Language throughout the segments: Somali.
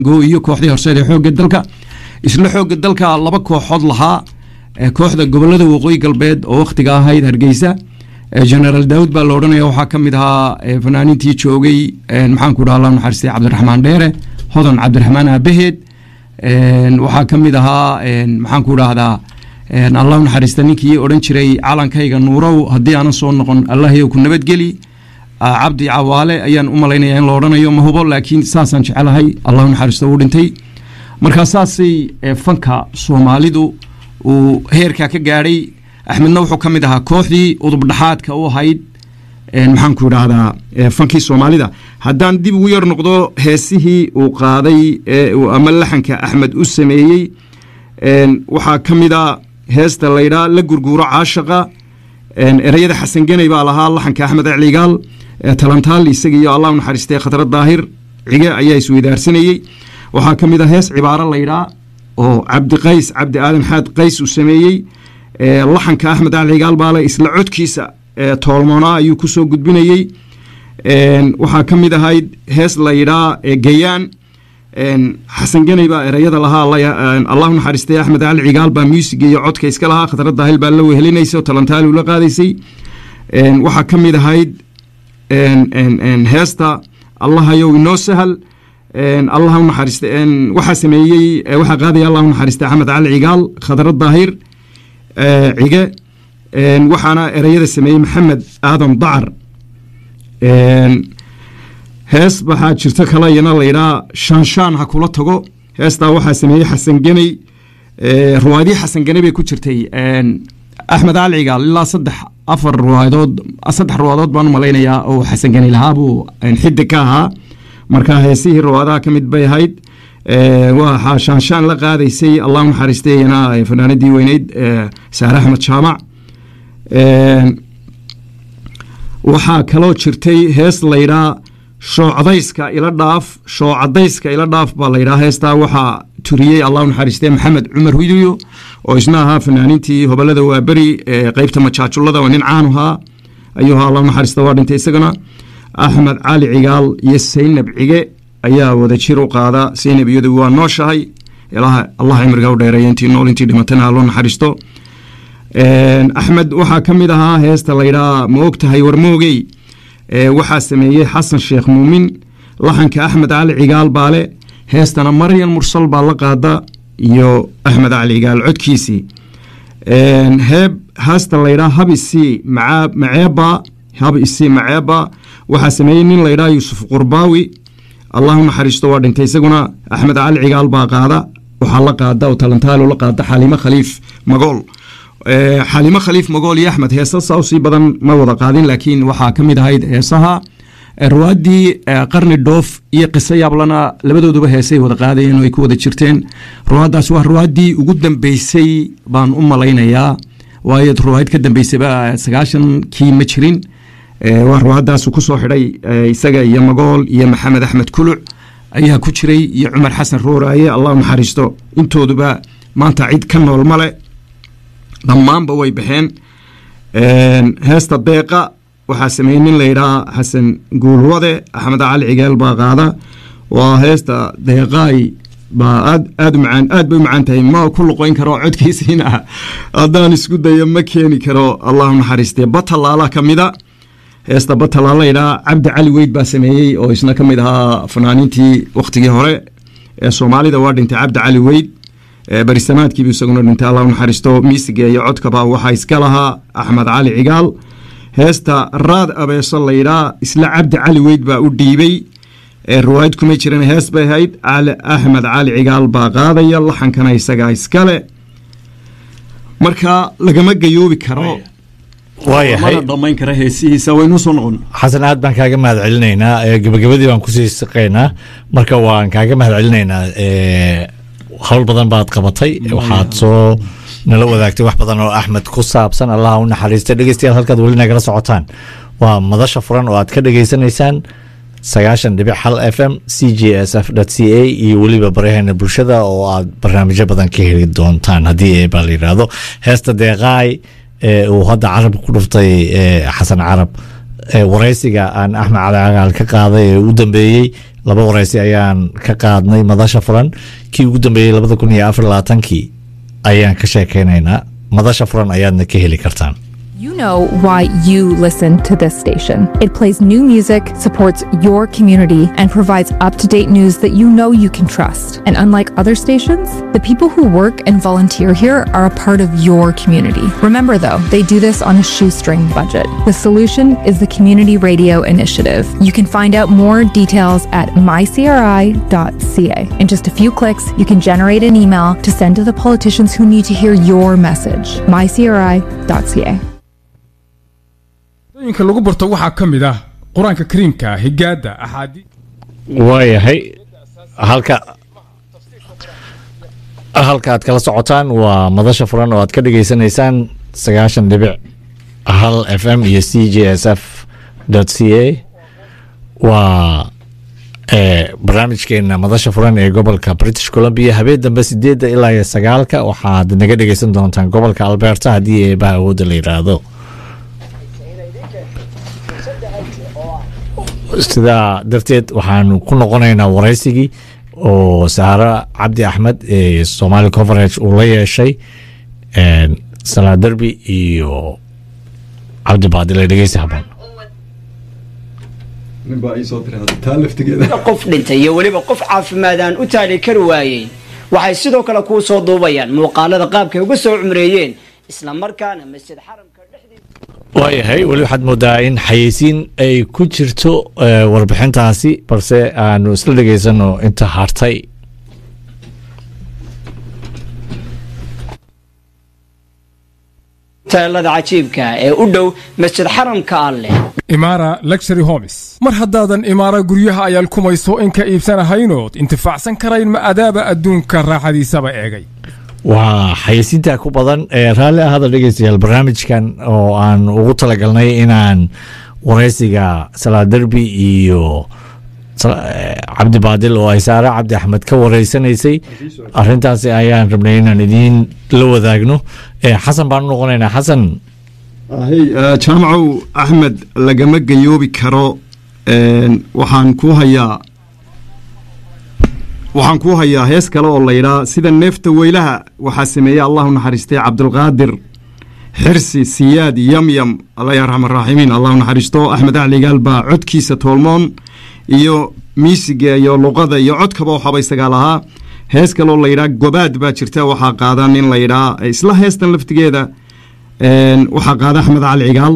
go iyo kooxdii horseed ee xoogga dalka isla xoogga dalka laba kooxood lahaa kooxda gobolada waqooyi galbeed oo wakhtiga ahayd hargeysa generaal daawud baa la odhanaya waxaa ka mid ahaa fanaaniintii joogay maxaanku dhaha allah naxariistay cabdiraxmaan dheere hodan cabdiraxmaan aabaheed waxaa ka mid ahaa maxaanku dhahdaa allah naxariista ninkii odhan jiray calankayga nuurow haddii aanan soo noqon allahyow ku nabadgeli cabdi cawaale ayaan u malaynaya in la odhanayo ma hubo laakiin saasaan jecelahay allahu naxariisto uu dhintay markaa saasay fanka soomaalidu uu heerkaa ka gaadhay axmedna wuxuu ka mid ahaa kooxdii udubdhaxaadka u ahayd maxaanku idhaahdaa fankii soomaalida haddaan dib ugu yar noqdo heesihii uu qaaday ama laxanka axmed u sameeyey waxaa ka mid a heesta laydhaa la gurguuro caashaqa ereyada xasan geney baa lahaa laxanka axmed ecligaal talantaal isaga iyo allah naxariistay khatrad daahir cige ayaa isweydaarsanayey waxaa ka mid a hees cibaaro laydhaa oo cabdiqays cabdi aadan xaad qays uu sameeyey laxanka axmed ecligaal baale isla codkiisa toolmoonaa ayuu kusoo gudbinayey waxaa ka mid ahayd hees laydhaa gayaan xasan geney baa ereyada lahaa allahu naxariistay axmed cali cigaal baa muusiga iyo codka iska lahaa khatrad daahil baa la wehelinaysa oo talantaali ula qaadaysay waxaa ka mid ahayd heesta allahayow inoo sahal allah naxariista waxaa sameeyey waxaa qaadaya allahu naxariistay axmed cali cigaal khatrad daahir cige waxaana ereyada sameeyey maxamed aadan dacar hees waxaa jirto kale iyana laydhaa shaanshaan ha kula tago heestaa waxaa sameeyey xasan geney ruwaadii xasan geney bay ku jirtay axmed cali cigaal ilaa saddex afar ruwaadood saddex ruwaadood baan u malaynayaa oo xasan geney lahaabuu xidig ka ahaa marka heesihii ruwaadaha ka mid bay ahayd waxaa shaanshaan la qaadaysay allah naxariistay iyana fanaanadii weyneyd saare axmed jaamac waxaa kaloo jirtay hees laydhaa shoocdayska ila dhaaf shoocadayska ila dhaaf baa laydhaa heestaa waxaa turiyey allahu naxariistee maxamed cumar huduyo oo isna ahaa fanaaniintii hobolada waaberi qeybta majaajullada oo nin caanu ahaa ayuu ahaa allahu naxariista waa dhintay isagana axmed cali cigaal iyo saynab cige ayaa wada jir u qaada saynab iyadu waa nooshahay allah cimriga u dheereeya intii nool intii dhimatana ha loo naxariisto axmed waxaa ka mid ahaa heesta laydhaa ma og tahay warmoogey waxaa sameeyey xasan sheekh muumin laxanka axmed cali cigaal baale heestana maryan mursal baa la qaada iyo axmed cali cigaal codkiisii heeb heesta laydhaa hab isii maceeba hab isii maceeba waxaa sameeyey nin laydhaa yuusuf qurbaawi allahu naxariisto waa dhintay isaguna axmed cali cigaal baa qaada waxaa la qaada oo talantaalo la qaada xaliimo khaliif magool xalimo khaliif magool iyo axmed heesa saa usii badan ma wada qaadin laakiin waxaa ka mid ahayd heesaha ruwaaddii qarni dhoof iyo qiso yaablana labadooduba heesay wada qaadayeen oo ay ku wada jirteen ruwaaddaas waa ruwaaddii ugu dambeysay baan u malaynayaa waayo ruwaayad ka dambeysayba sagaashankii ma jirin waa ruwaaddaasu ku soo xidhay isaga iyo magool iyo maxamed axmed kuluc ayaa ku jiray iyo cumar xasan rooraaye allah naxariisto intooduba maanta cid ka nool male dhammaanba way baxeen heesta deeqa waxaa sameeyey nin layidhaha xasan guulwade axmed cali cigaal baa qaada waa heesta deeqaay baa aad aad u macaan aad bay u macaan tahay ma ku luqoyn karo codkiisiina haddaan isku dayo ma keeni karo allahu naxariistee batalaala ka mida heesta batalaala layidhaha cabdi cali weyd baa sameeyey oo isna ka mid ahaa fanaaniintii wakhtigii hore ee soomaalida waa dhintay cabdi cali weyd barisamaadkiibu isaguna dhintay allah naxariisto miisiga iyo codkaba waxaa iska lahaa axmed cali cigaal heesta raad abeeso laydhaa isla cabdi cali weyd baa u dhiibey riwaayad kuma jiran hees bay ahayd axmed cali cigaal baa qaadaya laxankana isagaa iskale marka lagama gayoobi karo waayahay mana damayn kara heesihiisa waynuu soo noqon xasan aad baan kaaga mahad celinaynaa gabagabadii baan kusii siqaynaa marka waan kaaga mahad celinaynaa hawl badan baad qabatay waxaad soo nala wadaagtay wax badan oo axmed ku saabsan allah u naxariista dhegeystayaal halkaad weli nagala socotaan waa madasha furan oo aad ka dhegeysanaysaan sagaashan dhibic hal f m c j s f c a iyo weliba baryaheena bulshada oo aad barnaamijyo badan ka heli doontaan haddii baa la yidhaahdo heesta deeqaay ee uu hadda carab ku dhuftay xasan carab waraysiga aan axmed cali cagaal ka qaaday ee u dambeeyey laba wareysi ayaan ka qaadnay madasha furan kii ugu dambeeyey labada kun iyo afar labaatankii ayaan ka sheekeynaynaa madasha furan ayaadna ka heli kartaan You know why you listen to this station. It plays new music, supports your community, and provides up to date news that you know you can trust. And unlike other stations, the people who work and volunteer here are a part of your community. Remember, though, they do this on a shoestring budget. The solution is the Community Radio Initiative. You can find out more details at mycri.ca. In just a few clicks, you can generate an email to send to the politicians who need to hear your message. mycri.ca. dooyinka lagu barto waxaa ka mid ah qur-aanka kariimka higaada axaadii waayahay halka halka aad kala socotaan waa madasha furan oo aad ka dhageysanaysaan sagaashan dhibic hal f m iyo c j s f c a waa barnaamijkeena madasha furan ee gobolka british columbia habeen dambe sideedda ilaa iyo sagaalka waxaad naga dhegeysan doontaan gobolka alberta haddii eebaha awoodda la yidhaahdo sidaa darteed waxaanu ku noqonaynaa wareysigii oo saaro cabdi axmed ee somali conference uu la yeeshay salaa derbi iyo cabdi baadile dhegeysi habaan qof dhintay iyo weliba qof caafimaadaan u taali kari waayey waxay sidoo kale kuu soo duubayaan muuqaalada qaabkay uga soo cumreeyeen isla markaana masjid xaramka dhexdiisa waayahay weli waxaad moodaa in xayeysiin ay ku jirto warbixintaasi balse aanu isla dhegeysano inta hartay teelada cajiibka ee u dhow masjid xaramka alleh imaara luxury homes mar haddaadan imaara guryaha ayaal kumayso in ka iibsanahaynood intifaacsan karayn ma adaaba adduunka raaxadiisaba eegay waa xayeysiinta ku badan ee raalli ahada dhegeystayaal barnaamijkan oo aan ugu talagalnay inaan wareysiga salaa derbi iyo cabdi baadil oo ay saare cabdi axmed ka wareysanaysay arintaasi ayaan rabnay inaan idiin la wadaagno xasan baan u noqonaynaa xasan jaamacow axmed lagama gayoobi karo waxaan ku hayaa waxaan kuu hayaa hees kale oo laydhaa sida neefta weylaha waxaa sameeyey allahu naxariistay cabdulqaadir xirsi siyaad yamyam alla yarxam araaximiin allahu naxariisto axmed acligaal baa codkiisa toolmoon iyo miisiga iyo luqada iyo codkaba waxaba isagaa lahaa hees kaleoo layidhaa gobaad baa jirta waxaa qaada nin layidhaa isla heestan laftigeeda waxaa qaada axmed cali cigaal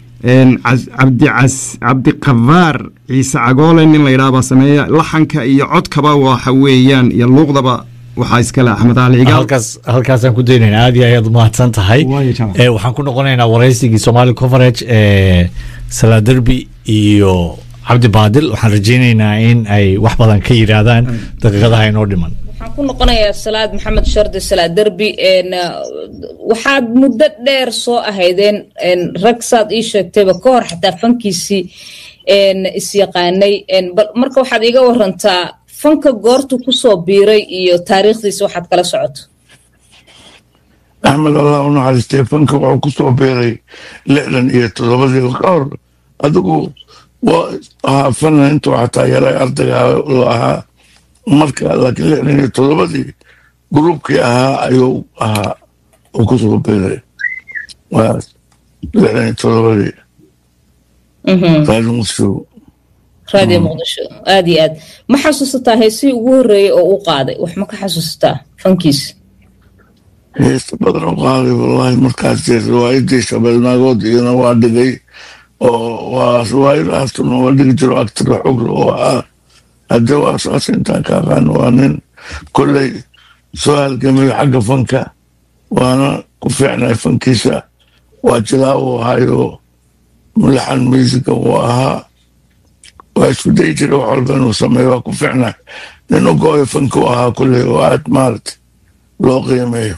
cabdiqafaar ciise cagoole nin layidhaha baa sameeya laxanka iyo codkaba waxa weeyaan iyo luuqdaba waxaa iskale axmed cali cigaal halkaas halkaasaan ku daynayna aad iyo ayaad umahadsan tahay waxaan ku noqonaynaa wareysigii somali coverage ee salaaderbi iyo cabdi baadil waxaan rajeynaynaa in ay wax badan ka yidhaahdaan daqiiqadaha inoo dhiman waxaan ku noqonayaa salaad maxamed shardi salaad derbi waxaad muddo dheer soo ahaydeen rag saad ii sheegtayba ka hor xataa fankiisii isyaqaanay marka waxaad iiga warantaa fanka goortu kusoo biiray iyo taariikhdiisa waxaad kala socoto axmed allah u naxariistay fanka wuxuu kusoo biiray lixdan iyo toddobadii ka hor adigu waa ahaa fanan intuu xataa yaray ardayga la ahaa marka laakiin lixdan iyo toddobadii gruubkii ahaa ayuu ahaa uu kusoo biiray waa lixdan iyo toddobadii raadi muqdisho raadiyo muqdisho aad iyo aad ma xasuusataa heesihii ugu horreeyey oo u qaaday wax ma ka xasuusataa fankiisa heesta badan u qaaday wallaahi markaas dee riwaayadii shabeelnaagood iyana waa dhigay oo waa riwaayadaasuna waa dhigi jiro agtira xogla oo ah hadde waa saas intaan ka aqaan waa nin kolley soo halgamayo xagga fanka waana ku fiicnay fankiisa waa jilaa uu ahayo mulaxan musica uu ahaa waa isku dayi jira wax walba inuu sameeyo waa ku fiicnay nin u go-oyo fanka u ahaa kolley oo aad maarata loo qiimeeyo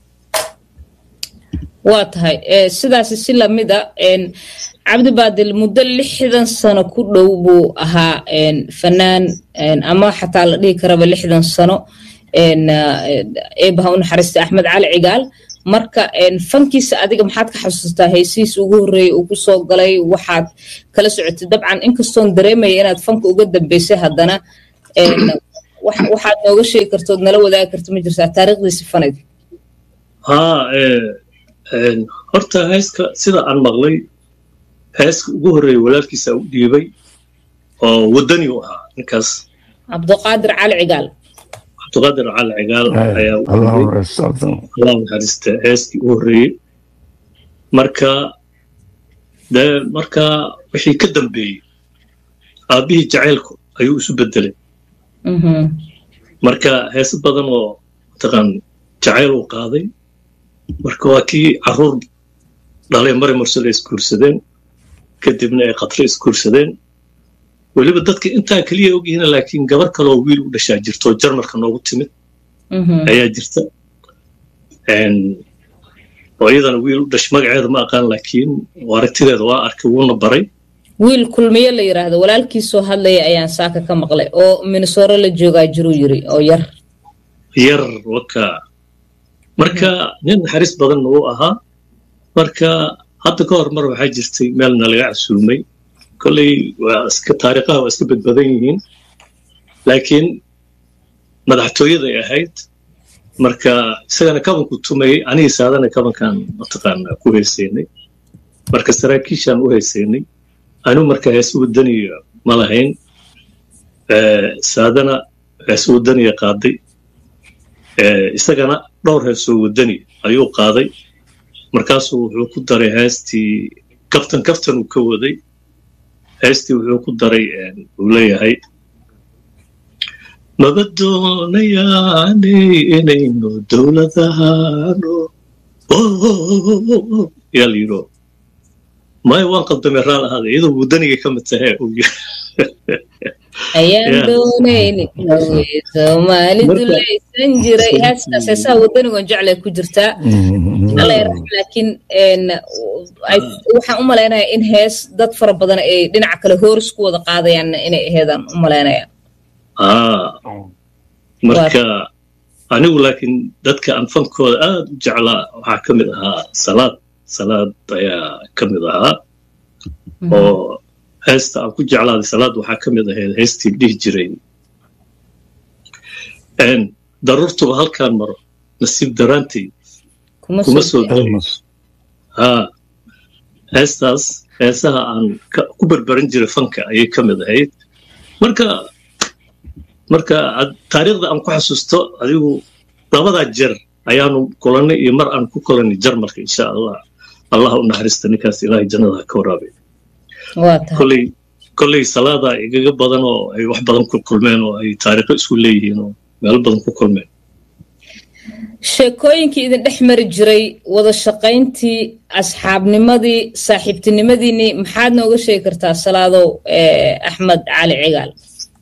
waa tahay sidaasi si lamid a cabdi baadil muddo lixdan sano ku dhow buu ahaa fanaan ama xataa la dhihi karaba lixdan sano eebaha u naxariista axmed cali cigaal marka fankiisa adiga maxaad ka xasuustaa heysihiis ugu horreeyey uu kusoo galay waxaad kala socotay dabcan inkastoon dareemaya inaad fanka uga dambeysay haddana waxaad nooga sheegi kartood nala wadaagi karto ma jirtaa taariikhdiisi faneed haa horta heeska sida aan maqlay heeska ugu horreeyey walaalkiisa u dhiibay oo waddani u ahaa ninkaas cabduqaadir cali cigaal cabduqaadir cali cigaal ayaa allah naxariista heeskii u horreeyey marka dee marka wixii ka dambeeyey aabbihii jacaylku ayuu isu bedelay marka heese badan oo mataqaan jacayl uu qaaday marka waa kii carruur dhalay mari marsole isguursadeen kadibna ay khatre isguursadeen weliba dadka intaa keliya ogyihiin laakiin gabar kaloo wiil u dhashaa jirto jarmalka noogu timid ayaa jirta oo iyadana wiil u dhash magaceeda ma aqaan laakiin aragtideeda waa arkay wuuna baray wiil kulmiye la yidhaahdo walaalkiisoo hadlaya ayaan saaka ka maqlay oo minnesore la joogaa jiruu yiri oo yar yar waka marka nin naxariis badanna uu ahaa marka hadda ka hor mar waxaa jirtay meelna laga casuumay kolley waa iska taariikhaha waa iska badbadan yihiin laakiin madaxtooyaday ahayd marka isagana kabanku tumayey anigii saadana kabankan mataqaana ku haysaynay marka saraakiishaan u haysaynay anigu marka heese wadaniya ma lahayn saadana heese wadaniya qaaday isagana dhowr heesoo wadani ayuu qaaday markaasuu wuxuu ku daray heestii kaftan kaftan uu ka waday heestii wuxuu ku daray uu leeyahay maba doonayaanay inaynu dowladahano yaa la yidho maya waan qaldamay raal ahaaday iyadoo wadaniga ka mid tahee uu yiri ayaan doonayni soomaalidu laysan jiray heestaas heesaha wadanigoon jeclay ku jirtaa laakiin waxaan u malaynayaa in hees dad fara badan ay dhinaca kale hooris ku wada qaadayaan inay aheedaan u malaynaya marka anigu laakiin dadka aan fankooda aad u jeclaa waxaa ka mid ahaa salaad salaad ayaa ka mid ahaa oo heesta aan ku jeclaaday salaad waxaa ka mid ahayd heestii dhihi jiray daruurtuba halkaan maro nasiib daraantii kuma soo haa heestaas heesaha aan ku berberan jiray fanka ayay ka mid ahayd marka marka taariikhda aan ku xasuusto adigu labadaa jeer ayaanu kulannay iyo mar aan ku kulannay jarmalka insha allah allah u naxariista ninkaas ilaahay jannada ka waraabay kolley kolley salaadaa igaga badan oo ay wax badan ku kulmeen oo ay taariikho isku leeyihiin oo meelo badan ku kulmeen sheekooyinkii idin dhex mari jiray wada shaqayntii asxaabnimadii saaxiibtinimadiinii maxaad nooga sheegi kartaa salaadow axmed cali cigaal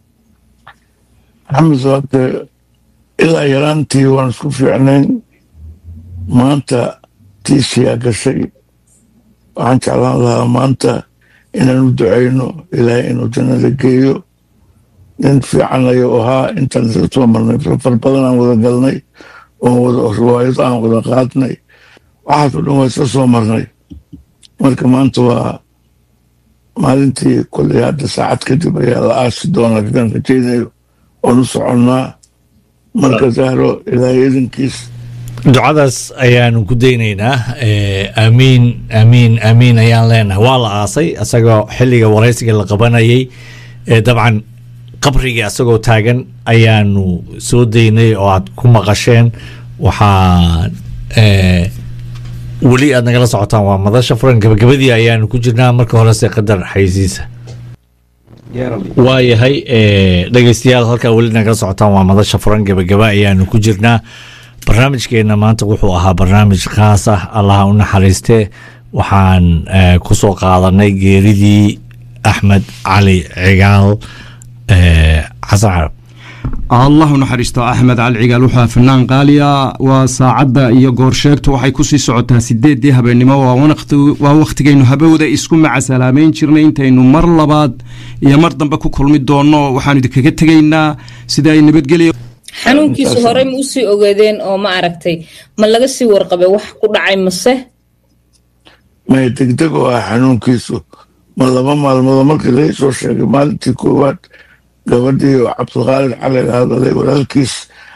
axmed waade ilaa yaraantii waan isku fiicnayn maanta tiisiyaa gashay waxaan jeclaan lahaa maanta inaan u ducayno ilaahay inuu jannada geeyo nin fiican ayuu ahaa intaan isla soo marnay safar badan aan wada galnay oon wada riwaayad aan wada qaadnay waxaasoo dhan waa isla soo marnay marka maanta waa maalintii kolley hadda saacad kadib ayaa la aasi doonaa kakan rajaynayo oon u soconnaa marka zahro ilaahay idinkiis ducadaas ayaanu ku daynaynaa aamiin aamiin aamiin ayaan leenahay waa la aasay asagoo xilliga waraysiga la qabanayay dabcan qabrigii asagoo taagan ayaanu soo daynay oo aad ku maqasheen waxaa weli aad nagala socotaan waa madasha furan gabagabadii ayaanu ku jirnaa marka horese qadar xaysiisa waayahay dhegeystayaal halkaa weli nagala socotaan waa madasha furan gabagaba ayaanu ku jirnaa barnaamijkeena maanta wuxuu ahaa barnaamij khaas ah allaha u naxariiste waxaan ku soo qaadanay geeridii axmed cali cigaal xasan carab allah u naxariisto axmed cali cigaal wuxuu fanaan qaaliya waa saacadda iyo goorsheegtu waxay kusii socotaa sideedii habeennimo waa wakhtigaynu habowda isku macasalaameyn jirnay intaynu mar labaad iyo mar dambe ku kulmi doonno waxaanu idinkaga tegaynaa sida ay nabadgelya xanuunkiisa horey ma usii ogaadeen oo ma aragtay ma laga sii warqabay wax ku dhacay mase maya degdeg oo ah xanuunkiisu ma laba maalmoodoo markii laga soo sheegay maalintii koowaad gabadhii oo cabdiqaalid cali hadalay walaalkiis